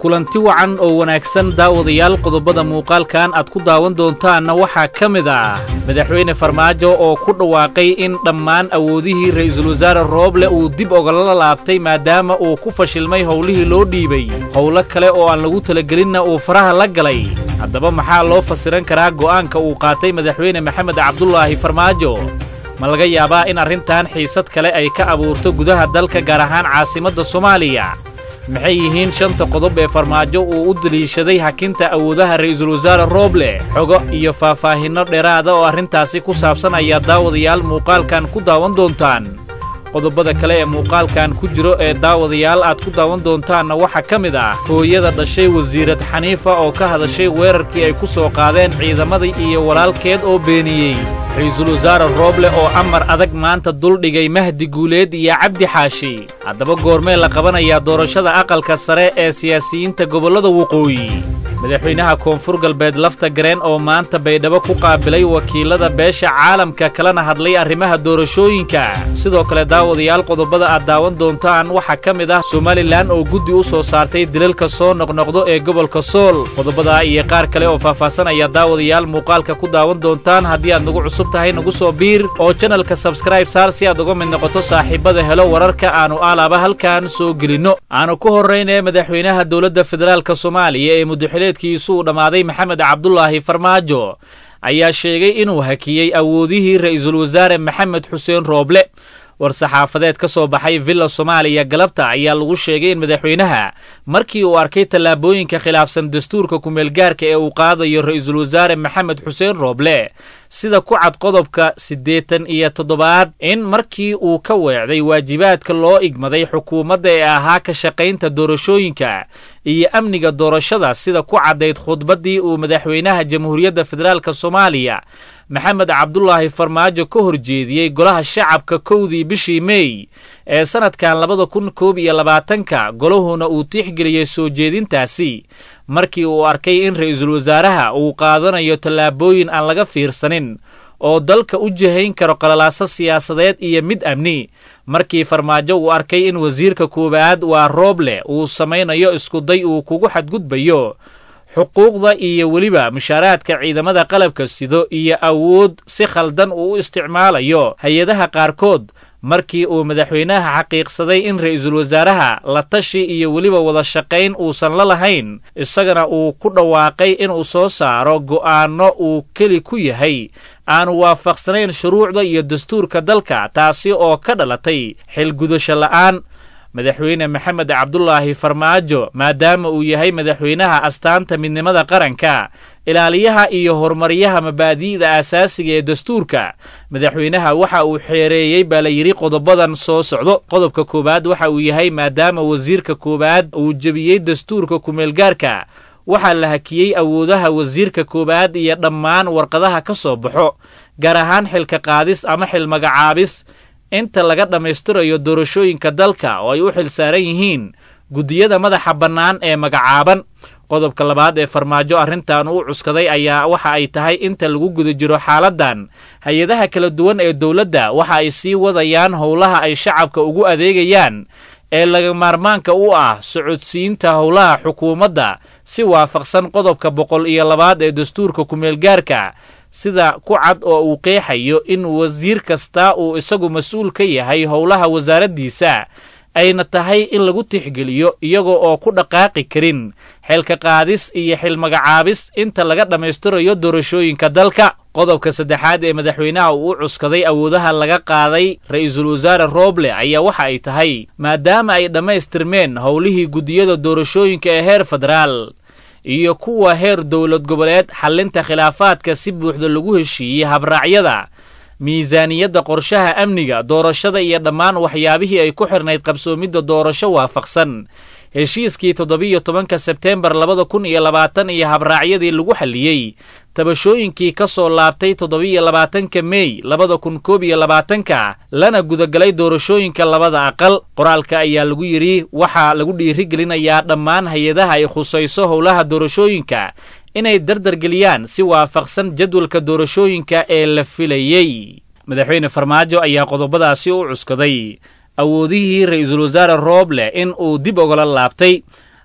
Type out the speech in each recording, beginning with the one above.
kulanti wacan oo wanaagsan daawadayaal qodobada muuqaalkan aad ku daawan doontaanna waxaa ka mid ah madaxweyne farmaajo oo ku dhawaaqay in dhammaan awoodihii ra'iisul wasaare rooble uu dib ogala laabtay maadaama uu ku fashilmay howlihii loo dhiibay howlo kale oo aan lagu talagelinna uu faraha la galay haddaba maxaa loo fasiran karaa go'aanka uu qaatay madaxweyne maxamed cabdulaahi farmaajo ma laga yaabaa in arrintan xiisad kale ay ka abuurto gudaha dalka gaar ahaan caasimadda soomaaliya maxay yihiin shanta qodob ee farmaajo uu u deliishaday hakinta awoodaha ra'iisul wasaare rooble xogo iyo faahfaahinno dheeraada oo arrintaasi ku saabsan ayaa daawadayaal muuqaalkan ku daawan doontaan qodobada kale ee muuqaalkan ku jiro ee daawadayaal aad ku daawan doontaanna waxaa ka mid ah hooyada dhashay wasiirad xaniifa oo ka hadashay weerarkii ay ku soo qaadeen ciidamadii iyo walaalkeed oo beeniyey ra'iisul wasaare rooble oo amar adag maanta duldhigay mahdi guuleed iyo cabdi xaashi haddaba goormee la qabanayaa doorashada aqalka sare ee siyaasiyiinta gobollada waqooyi madaxweynaha koonfur galbeed lafta gareen oo maanta baydhabo ku qaabilay wakiilada beesha caalamka kalena hadlay arrimaha doorashooyinka sidoo kale daawadayaal qodobada aad daawan doontaan waxaa ka mid ah somalilan oo guddi u soo saartay dilalka soo noqnoqdo ee gobolka sool qodobadaa iyo qaar kale oo faahfaahsan ayaa daawadayaal muuqaalka ku daawan doontaan haddii aad nagu cusub tahay nagu soo biir oo janalka sabskraib saar si aad uga mid noqoto saaxiibada helo wararka aanu alaaba halkan soo gelinno aanu ku horraynee madaxweynaha dowladda federaalka soomaaliya ee mudaxileedkiisu uu dhammaaday maxamed cabdulaahi farmaajo ayaa sheegay inuu hakiyey awoodihii ra'iisul wasaare maxamed xuseen rooble war-saxaafadeed ka soo baxay villa soomaaliya galabta ayaa lagu sheegay in madaxweynaha markii uu arkay tallaabooyinka khilaafsan dastuurka kumeelgaarka ee uu qaadayo ra'iisul wasaare maxamed xuseen rooble sida ku cad qodobka siddeetan iyo toddobaad in markii uu ka weecday waajibaadka loo igmaday xukuumadda ee ahaa ka shaqaynta doorashooyinka iyo amniga doorashada sida ku caddayd khudbaddii uu madaxweynaha jamhuuriyadda federaalka soomaaliya maxamed cabdulaahi farmaajo ka horjeediyey golaha shacabka kowdii bishii meey ee sannadkan labada kun koob iyo labaatanka golahuna uu tiixgeliyey soo jeedintaasi markii uu arkay in ra'iisul wasaaraha uu qaadanayo tallaabooyin aan laga fiirsanin oo dalka u jihayn karo qalalaaso siyaasadeed iyo mid amni markii farmaajo uu arkay in wasiirka koowaad waa rooble uu samaynayo iskuday uu kugu xadgudbayo xuquuqda iyo weliba mushaaraadka ciidamada qalabka sido iyo awood si khaldan uu u isticmaalayo hay-adaha qaarkood markii uu madaxweynaha xaqiiqsaday in ra'iisul wasaaraha la tashi iyo weliba wada shaqayn uusan la lahayn isagana uu ku dhawaaqay inuu soo saaro go'aanno uu keli ku yahay aanu waafaqsanayn shuruucda iyo dastuurka dalka taasi oo ka dhalatay xilgudasho la'aan madaxweyne maxamed cabdulaahi farmaajo maadaama uu yahay madaxweynaha astaanta midnimada qaranka ilaaliyaha iyo horumaryaha mabaadi'da aasaasiga ee dastuurka madaxweynaha waxa uu xeereeyey baa la yidhi qodobadan soo socdo qodobka koowaad waxa uu yahay maadaama wasiirka koowaad uu jebiyey dastuurka kumeelgaarka waxaa la hakiyey awoodaha wasiirka koowaad iyo dhammaan warqadaha ka soo baxo gaar ahaan xilka qaadis ama xil magacaabis inta laga dhammaystirayo doorashooyinka dalka oo ay u xil saaran yihiin guddiyada madaxa bannaan ee magacaaban qodobka labaad ee farmaajo arrintan uu cuskaday ayaa waxa ay tahay inta lagu guda jiro xaaladdan hay-adaha kala duwan ee dowladda waxa ay sii wadayaan howlaha ay shacabka ugu adeegayaan ee laga maarmaanka u ah socodsiinta howlaha xukuumadda si waafaqsan qodobka boqol iyo labaad ee dastuurka kumeelgaarka sida ku cad oo uu qeexayo in wasiir kasta uu isagu mas-uul ka yahay howlaha wasaaraddiisa ayna tahay in lagu tixgeliyo iyaga oo ku dhaqaaqi karin xilka qaadis iyo xil magacaabis inta laga dhammaystirayo doorashooyinka dalka qodobka saddexaad ee madaxweynaha uu u cuskaday awoodaha laga qaaday ra'iisul wasaare rooble ayaa waxa ay tahay maadaama ay dhammaystirmeen howlihii guddiyada doorashooyinka ee heer federaal iyo kuwa heer dowlad goboleed xallinta khilaafaadka si buuxda lagu heshiiyey habraacyada miisaaniyadda qorshaha amniga doorashada iyo dhammaan waxyaabihii ay ku xirnayd qabsoomidda doorasho waafaqsan heshiiskii toddobiyo tobanka sebteembar labada kun iyo labaatan iyo habraacyadii lagu xalliyey tabashooyinkii ka soo laabtay toddobiyo labaatanka meey labada kun koob iyo labaatanka lana gudagalay doorashooyinka labada aqal qoraalka ayaa lagu yidhi waxaa lagu dhiirigelinayaa dhammaan hay-adaha ay khusayso howlaha doorashooyinka inay dardargeliyaan si waafaqsan jadwalka doorashooyinka ee la filayey madaxweyne farmaajo ayaa qodobadaasi u cuskaday awoodihii ra'iisul wasaare rooble in uu dib ogala laabtay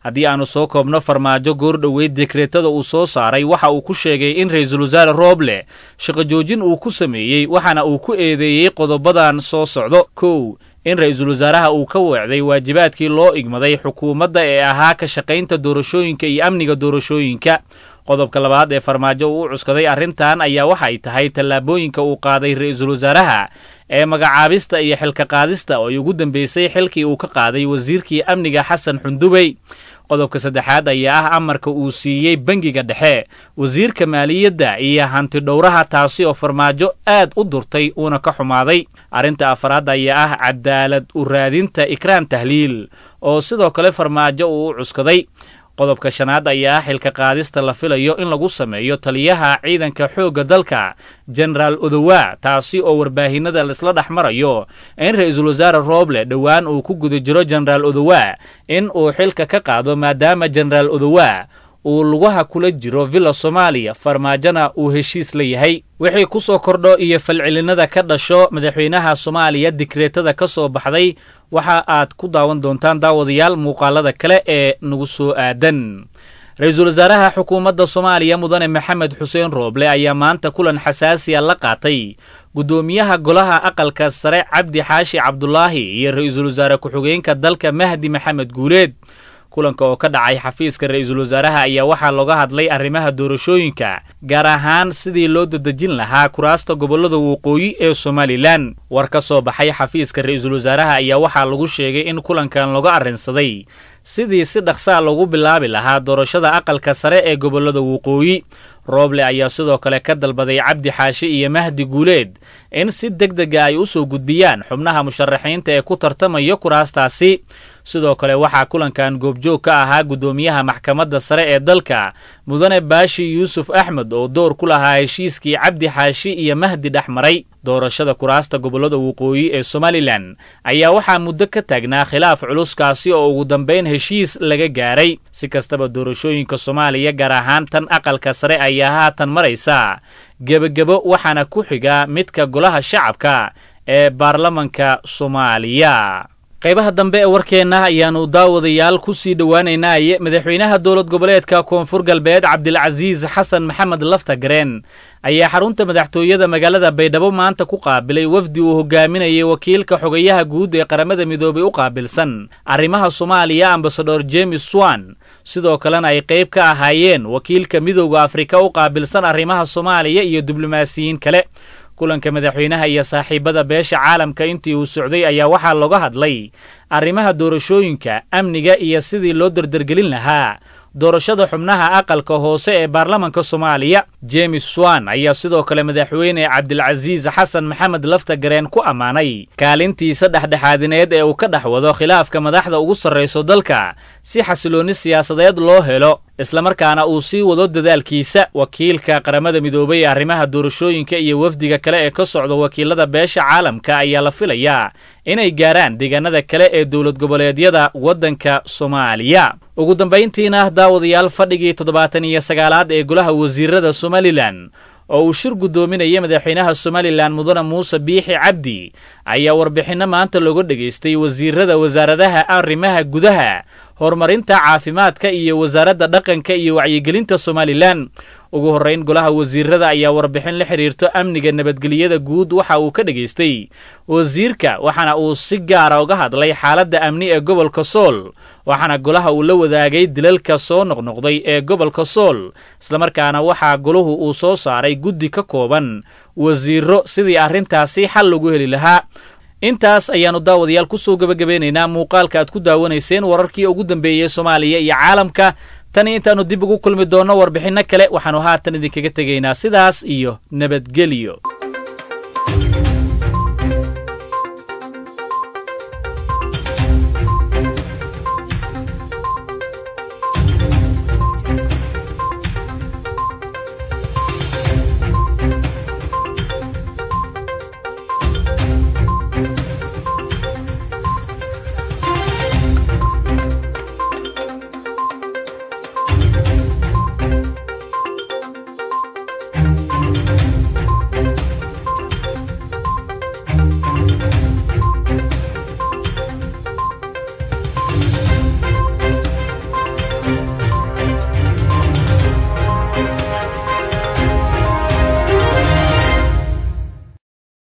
haddii aanu soo koobno farmaajo goordhoweyd dekreetada uu soo saaray waxa uu ku sheegay in ra-iisul wasaare rooble shaqo joojin uu ku sameeyey waxaana uu ku eedeeyey qodobadan soo socdo kow in ra-iisul wasaaraha uu ka weecday waajibaadkii loo igmaday xukuumadda ee ahaa ka shaqaynta doorashooyinka iyo amniga doorashooyinka qodobka labaad ee farmaajo uu u cuskaday arrintan ayaa waxay tahay tallaabooyinka uu qaaday ra-iisul wasaaraha ee magacaabista iyo xilka qaadista oo ay ugu dambeysay xilkii uu ka qaaday wasiirkii amniga xasan xundubey qodobka saddexaad ayaa ah amarka uu siiyey bangiga dhexe wasiirka maaliyadda iyo hanti dhowraha taasi oo farmaajo aad u durtay uuna ka xumaaday arrinta afaraad ayaa ah cadaalad u raadinta ikraan tahliil oo sidoo kale farmaajo uu u cuskaday qodobka shanaad ayaa ah xilka qaadista la filayo in lagu sameeyo taliyaha ciidanka xoogga dalka jenaraal odowa taasi oo warbaahinada laisla dhex marayo in ra-iisul wasaare rooble dhowaan uu ku guda jiro jenaraal odowa in uu xilka ka qaado maadaama jenaraal odowa uu lugaha kula jiro villa soomaaliya farmaajona uu heshiis la yahay wixii ku soo kordho iyo falcelinada ka dhasho madaxweynaha soomaaliya dikreetada ka soo baxday waxa aad ku daawan doontaan daawadayaal muuqaalada kale ee nagu soo aadan ra-iisul wasaaraha xukuumadda soomaaliya mudane maxamed xuseen rooble ayaa maanta kulan xasaasiya la qaatay guddoomiyaha golaha aqalka sare cabdi xaashi cabdulaahi iyo ra-iisul wasaare ku-xigeenka dalka mahdi maxamed guuleed kulanka oo ka dhacay xafiiska ra-iisul wasaaraha ayaa waxaa looga hadlay arrimaha doorashooyinka gaar ahaan sidii loo dadejin lahaa kuraasta gobollada waqooyi ee somalilan war ka soo baxay xafiiska ra-iisul wasaaraha ayaa waxaa lagu sheegay in kulankan looga arrinsaday sidii si dhaqsaa loogu bilaabi lahaa doorashada aqalka sare ee gobollada waqooyi rooble ayaa sidoo kale ka dalbaday cabdi xaashi iyo mahdi guuleed in si deg dega ay u soo gudbiyaan xubnaha musharaxiinta ee ku tartamaya kuraastaasi sidoo kale waxaa kulankan goobjoog ka ahaa guddoomiyaha maxkamadda sare ee dalka mudane baashi yuusuf axmed oo door ku lahaa heshiiskii cabdi xaashi iyo mahdi dhex maray doorashada kuraasta gobollada waqooyi ee somalilan ayaa waxaa muddo ka taagnaa khilaaf culuskaasi oo ugu dambayn heshiis laga gaaray si kastaba doorashooyinka soomaaliya gaar ahaan tan aqalka sare ayaa haatan maraysa gebagebo waxaana ku xiga midka golaha shacabka ee baarlamanka soomaaliya qaybaha dambe ee warkeenna ayaannu daawadayaal ku sii dhowaanaynaaye madaxweynaha dowlad goboleedka koonfur galbeed cabdilcasiis xasan maxamed laftagareen ayaa xarunta madaxtooyada magaalada baydhabo maanta ku qaabilay wafdi uu hogaaminayay wakiilka xogayaha guud ee qaramada midoobay u qaabilsan arrimaha soomaaliya ambasador jemes swan sidoo kalena ay qayb ka ahaayeen wakiilka midowda afrika u qaabilsan arrimaha soomaaliya iyo diblomaasiyiin kale kulanka madaxweynaha iyo saaxiibada beesha caalamka intii uu socday ayaa waxaa looga hadlay arrimaha doorashooyinka amniga iyo sidii loo dardargelin lahaa doorashada xubnaha aqalka hoose ee baarlamanka soomaaliya jemes swan ayaa sidoo kale madaxweyne cabdilcasiis xasan maxamed laftagareen ku ammaanay kaalintiisa dhexdhexaadineed ee uu ka dhex wado khilaafka madaxda ugu sarrayso dalka si xasiloonni siyaasadeed loo helo islamarkaana uu sii wado dadaalkiisa wakiilka qaramada midoobay ee arrimaha doorashooyinka iyo wafdiga kale ee ka socda wakiilada beesha caalamka ayaa la filayaa inay gaaraan deegaanada kale ee dowlad goboleedyada waddanka soomaaliya ugu dambayntiina daawadayaal fadhigii toddobaatan iyo sagaalaad ee golaha wasiirada somalilan oo uu shir guddoominaya madaxweynaha somalilan mudane muuse biixi cabdi ayaa warbixinno maanta looga dhegaystay wasiirada wasaaradaha arrimaha gudaha horumarinta caafimaadka iyo wasaaradda dhaqanka iyo wacyigelinta somalilan ugu horrayn golaha wasiirada ayaa warbixin la xidhiirto amniga nabadgelyada guud waxa uu ka dhegaystay wasiirka waxaana uu si gaara uga hadlay xaaladda amni ee gobolka sool waxaana golaha uu la wadaagay dilalka soo noqnoqday ee gobolka sool islamarkaana waxaa golahu uu soo saaray guddi ka kooban wasiiro sidii arrintaasi xal lagu heli lahaa intaas ayaannu daawadayaal ku soo gebagabeynaynaa muuqaalka aad ku daawanayseen wararkii ugu dambeeyey soomaaliya iyo caalamka tani intaannu dib ugu kulmi doonno warbixinno kale waxaannu haatan idinkaga tegaynaa sidaas iyo nabadgelyo